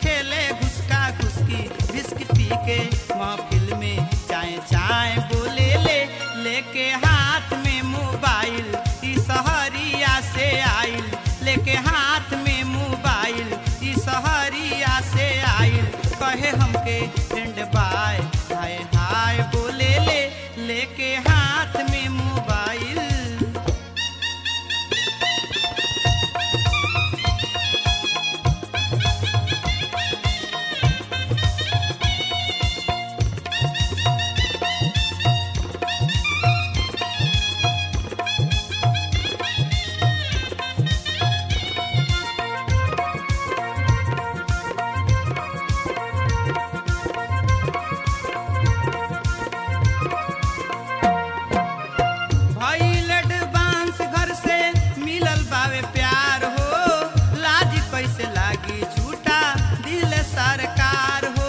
खेले घुसका घुसकी बिस्क पी के महफिल में चाय चाय बोले ले लेके हाथ में मोबाइल ई सहरिया से आइल लेके हाथ में मोबाइल ई सहरिया से आइल कहे हमके फ्रेंड बाय हाय हाय बोले ले लेके हाथ में मोबाइल भइल एडवांस घर से मिलल बावे प्यार हो लाज कैसे लागी झूठा दिल सरकार हो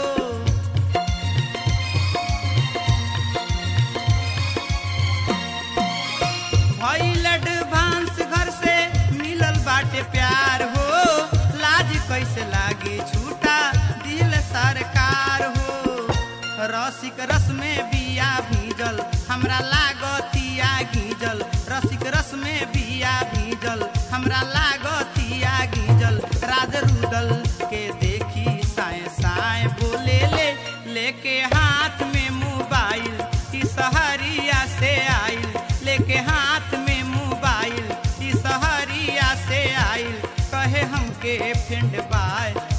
भइल एडवांस घर से मिलल बाटे प्यार हो लाज कैसे लागी झूठा दिल सरकार हो रसिक रस में बिया भीजल हमरा लागतिया गीजल रसिक रस में बिया भीजल हमरा लागतिया गीजल राज रुदल के देखी साए साए बोले ले लेके हाथ में मोबाइल ई सहरिया से आइल लेके हाथ में मोबाइल ई सहरिया से आइल कहे हमके फ्रेंड बाय